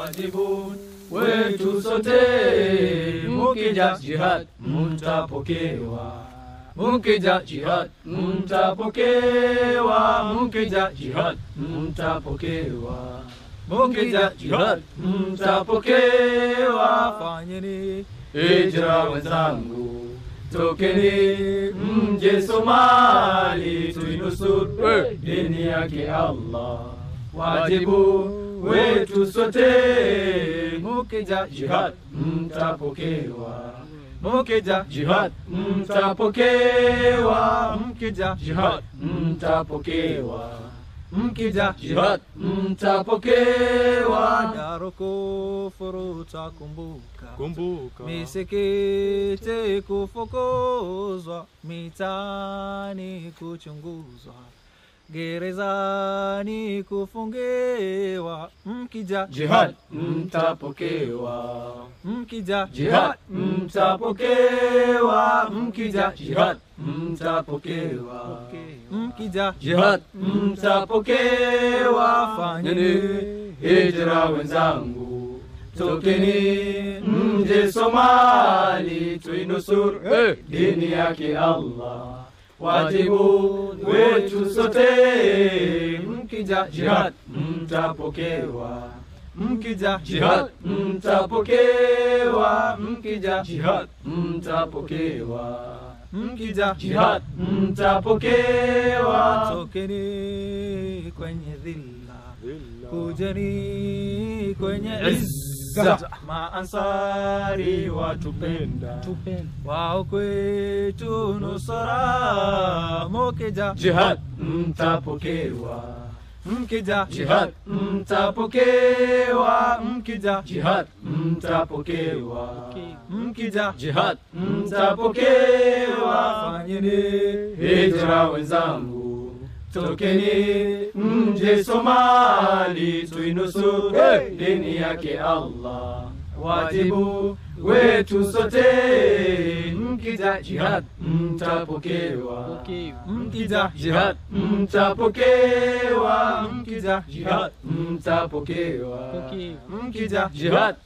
wajibu wetu sote, mukija jihad mtapokewa, mukija jihad mtapokewa, mukija jihad mtapokewa, mukija jihad mtapokewa. Fanyeni hijra wenzangu, tokeni mje Somali, tuinusuru dini yake Allah wajibu wetu sote, mukija jihad mtapokewa, mukija jihad mtapokewa, mkija jihad mtapokewa, mkija jihad mtapokewa. Daro kufuru takumbuka, Kumbuka misikiti kufukuzwa, mitani kuchunguzwa, gerezani kufungiwa, mkija Jihad mtapokewa, mkija jihad mtapokewa, mkija jihad mtapokewa, mkija jihad mtapokewa. Fanyeni hijra wenzangu, tokeni mje Somali, tuinusuru dini yake Allah. Wajibu wetu sote, mkija jihad mtapokewa, mkija jihad mtapokewa, mkija jihad mtapokewa, mkija jihad mtapokewa. tokeni kwenye dhilla Illa. kujeni kwenye izza Maansari watupenda, wao kwetu nusura mukija jihad mtapokewa, mkija jihad mtapokewa, mkija jihad mtapokewa, mkija jihad mtapokewa. fanyeni Hijra wenzangu, tokeni mje Somali, tuinusuru dini yake Allah. Wajibu wetu sote, mkija jihad mtapokewa, mkija jihad mtapokewa, mkija jihad mtapokewa, mkija jihad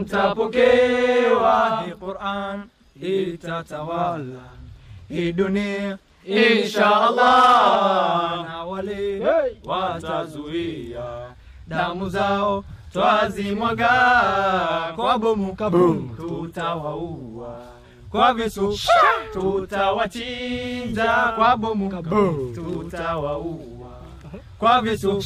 mtapokewa. hii Qur'an itatawala hii dunia Insha Allah. na wale watazuia damu zao twazimwaga kwa bomu Kaboom. tutawaua kwa visu tutawachinja kwa bomu tutawaua kwa visu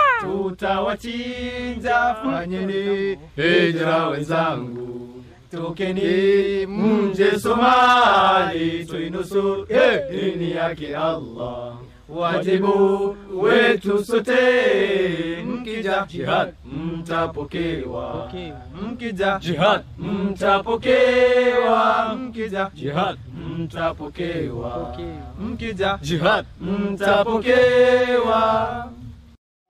tutawachinja fanyeni hijra wenzangu tokeni mje Somali tuinusuru dini yake Allah wajibu wetu sote mkija jihad mtapokewa mkija jihad mtapokewa mkija jihad mtapokewa mkija jihad mtapokewa